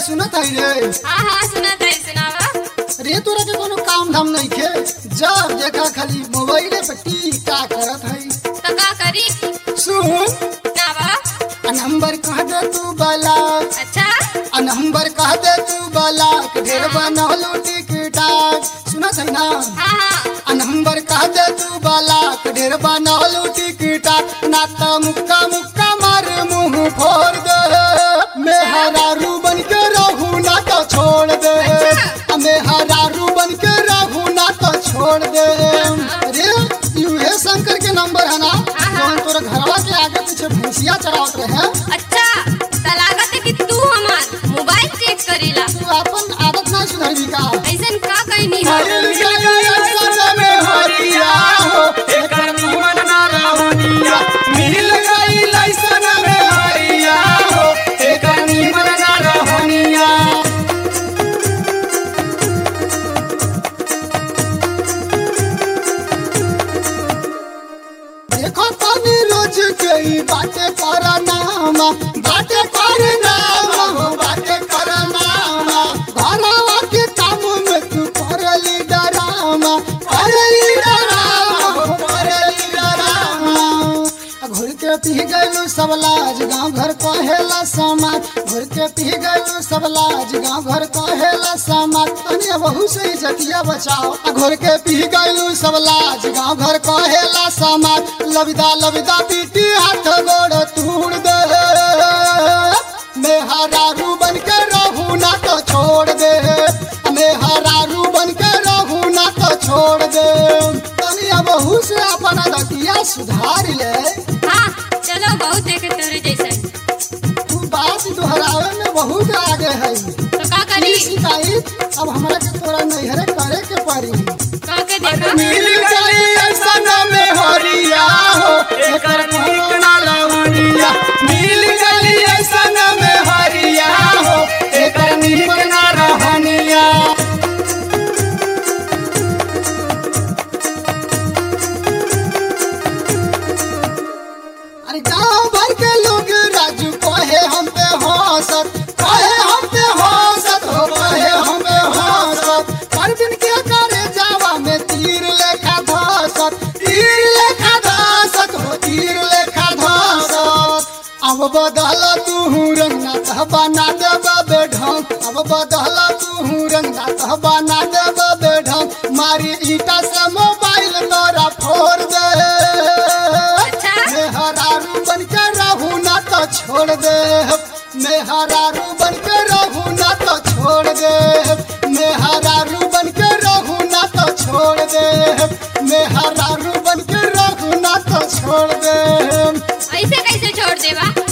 सुनत है रे हाँ हाँ सुना था सुनावा रे तोरा के कोनो काम धाम नहीं खे जब देखा खाली मोबाइले पे टीका करत है तो का करी सुन नावा आ नंबर कह दे तू बाला अच्छा आ नंबर कह दे तू बाला के ढेर बनौलू टिकटाक सुनत है ना हाँ हाँ आ नंबर कह दे तू बाला के ढेर बनौलू टिकटाक ना त मुक्का मुक्का मार मुंह फोड़ दे मेहरारू बन के रहू ना तो छोड़ दे आ मेहरारू बन के रहू ना तो छोड़ दे अरे यूहे शंकर के नंबर है ना जौन तोरा घरवा के आगे पीछे भैंसिया चरावत रहे अच्छा तो लागत है कि तू हमार मोबाइल चेक करीला तू अपन आदत ना सुधरबी का ऐसन का कहीं नहीं हो देखो तनी रोज के ई बातें कर नामा बातें कर नामा हो बातें कर नामा घरवा के काम में तू करली डरामा करली डरामा हो करली डरामा घुर के पी गलू सब लाज गाँव घर कहेला समाज घुर के पी गलू सब लाज गाँव घर कहेला समाज तनी बहू से जतिया बचाओ घुर के पी गलू सब लाज गाँव घर कहेला समाज लविदा लविदा पीटी हाथ गोड़ तूड़ दे मेहरारू बन के रहू ना तो छोड़ दे मेहरारू बन के रहू ना तो छोड़ दे तनी बहू से अपना दतिया सुधार ले हाँ चलो बहुत देखे तेरे जैसा तू बात दोहरावे में बहुत आगे है तो का करी ई शिकायत अब हमरा के तोरा नैहरे करे के पड़ी का के देखा मिल गई ऐसन में हरिया हो एकर ठीक ना लवनिया मिल गई ऐसन में हरिया हो एकर नीक ना रहनिया अरे गांव भर के लोग राजू कहे हम पे हंसत कहे हम पे हंसत हो कहे हम पे हंसत परवीन के करे जावा में तीर लेखा धसत तीर लेखा धसत हो तीर लेखा धसत अब बदल तू रंगना तह बना देब बेढंग अब बदल तू रंगना तह बना देब बेढंग मारी ईटा से मोबाइल तोरा फोड़ दे अच्छा मेहरारू बन के रहू ना तो छोड़ दे मेहरारू बन के रहू ना तो छोड़ दे मेहरारू बन के रहू ना तो छोड़ दे मेहरारू बन के रहू ना तो छोड़ दे ऐसे कैसे छोड़ देवा